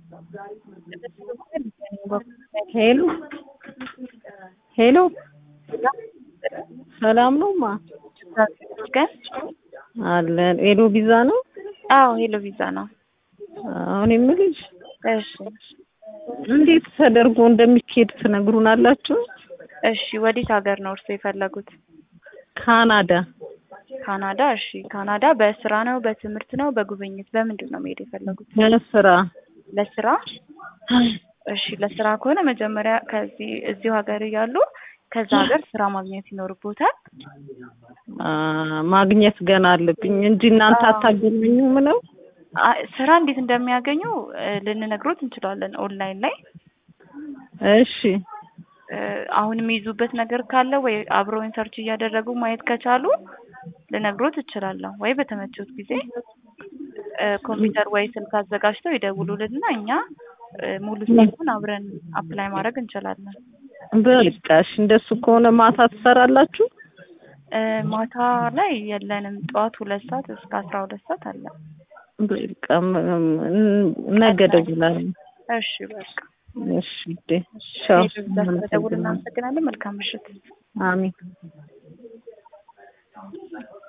ሄሎ ሄሎ ሰላም ነው ማ ግን አለን ሄሎ ቪዛ ነው አዎ ሄሎ ቪዛ ነው። አሁን የምልሽ እሺ እንዴት ተደርጎ እንደሚካሄድ ትነግሩናላችሁ? እሺ ወዴት ሀገር ነው እርስዎ የፈለጉት? ካናዳ ካናዳ። እሺ ካናዳ በስራ ነው በትምህርት ነው በጉብኝት በምንድን ነው መሄድ የፈለጉት? ለስራ ለስራ። እሺ ለስራ ከሆነ መጀመሪያ ከዚህ እዚሁ ሀገር እያሉ ከዛ ሀገር ስራ ማግኘት ይኖርቦታል። አ፣ ማግኘት ገና አለብኝ እንጂ እናንተ አዎ። አታገናኙም ነው? አ- ስራ እንዴት እንደሚያገኙ እ፣ ልንነግሮት እንችላለን ኦንላይን ላይ እሺ እ፣ አሁን የሚይዙበት ነገር ካለ ወይ አብረውን ሰርች እያደረጉ ማየት ከቻሉ ልነግሮት እችላለሁ። ወይ በተመቸዎት ጊዜ እ፣ ኮምፒውተር ወይ ስልክ አዘጋጅተው ይደውሉልንና እኛ እ፣ ሙሉ ስቴፑን አብረን አፕላይ ማድረግ እንችላለን። በቃ እሺ፣ እንደሱ ከሆነ ማታ ትሰራላችሁ? እ፣ ማታ ላይ የለንም። ጠዋት ሁለት ሰዓት እስከ አስራ ሁለት ሰዓት አለ። በቃ ም- ም- ነገ እደውላለሁ። እሺ በቃ እሺ ውዴ፣ ቻው። ስለደውል እናመሰግናለን። መልካም ምሽት። አሜን